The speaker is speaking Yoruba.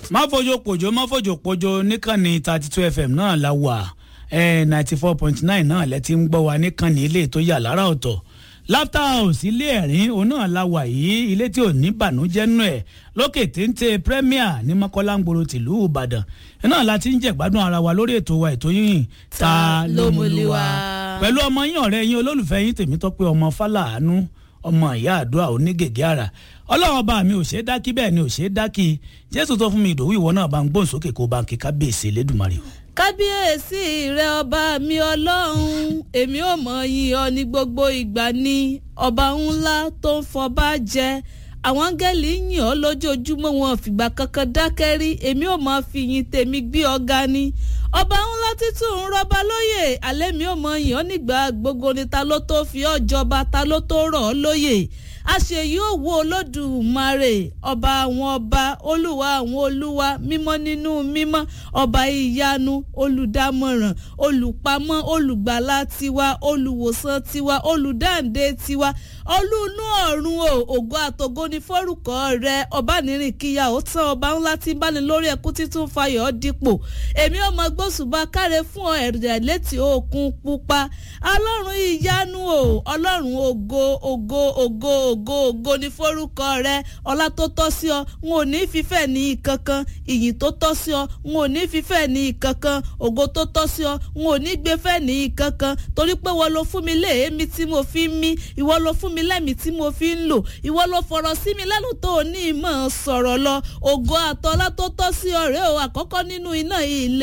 má fojo pòjó má fojo pòjó níkànnì thirty two fm náà la wà ninety four point nine náà lẹ ti ń gbọ́ wa níkànnì ilé tó yà lára ọ̀tọ̀ laughter house ilé ẹ̀rín òun náà la wà yìí ilé tí ò ní bànújẹ́ nù ẹ̀ lókè téńté premier ní mọ́kànláńgbòrò tìlú ìbàdàn náà la ti ń jẹ̀gbádùn ara wa lórí ètò wa ètò yìí ta ló mú lé wa pẹ̀lú ọmọ yín ọ̀rẹ́ yín olólùfẹ́ yín tèmítọ́pẹ́ ọmọ fàlàánú ọmọ ìyá àdúrà onígègé ara ọlọ́run bá mi ò ṣe é dákí bẹ́ẹ̀ ni ò ṣe é dákí jésù tó fún mi ìdòwú ìwọ náà bá ń gbóhùn sókè kó bá ń kí kábíyèsí elédùnmarè o. kábíyèsí rẹ ọba mi ọlọ́run èmi ò mọ̀ yín ọ ní gbogbo ìgbà ni ọba ńlá tó ń fọba jẹ àwọn áńgẹ́lì yìn ọ́ lójoojúmọ́ wọn fìgbà kankan dákẹ́ rí èmi ò máa fi yìn tèmi gbé ọ̀gá ni ọba ńlá títún ń rọba lóyè alẹ́ mi ò mọ yìn ọ́ nígbà gbogbo ni ta ló tó fi ọ́ jọba ta ló tó rọ̀ ọ́ lóyè àṣeyí òwò olódùmarè ọba àwọn ọba olúwa àwọn olúwa mímọ́ nínú mímọ́ ọba ìyanu olùdámọ̀ràn olùpamọ́ olùgbàlà tiwa olùwòsàn tiwa olùdáǹdè tiwa olúnú ọ̀run o ògo àtògo ni fórúkọ rẹ ọba nírìn kíyà ó tán ọba ńlá tí ń báni lórí ẹkú títún fayọ̀ dípò èmi ò mọ gbósùbà káre fún ọ ẹ̀rẹ̀ létí òkun pupa ọlọ́run ìyanu o ọlọ́run ògo ògo ògo ògo ògo ni forúkọ rẹ ọlá tó tọ́ sí ọ n ò ní fífẹ́ ní ìkankan ìyìn tó tọ́ sí ọ n ò ní fífẹ́ ní ìkankan ògo tó tọ́ sí ọ n ò ní gbéfẹ́ ní ìkankan torí pé wọ́n ló fún mi léèémí tí mo fi ń mí ìwọ ló fún mi lẹ́mìí tí mo fi ń lò ìwọ ló fọ̀rọ̀ sí mi lẹ́nu tó o ní ìmọ̀ sọ̀rọ̀ lọ ògo àtọ́lá tó tọ́ sí ọ rèé o àkọ́kọ́ nínú iná ilé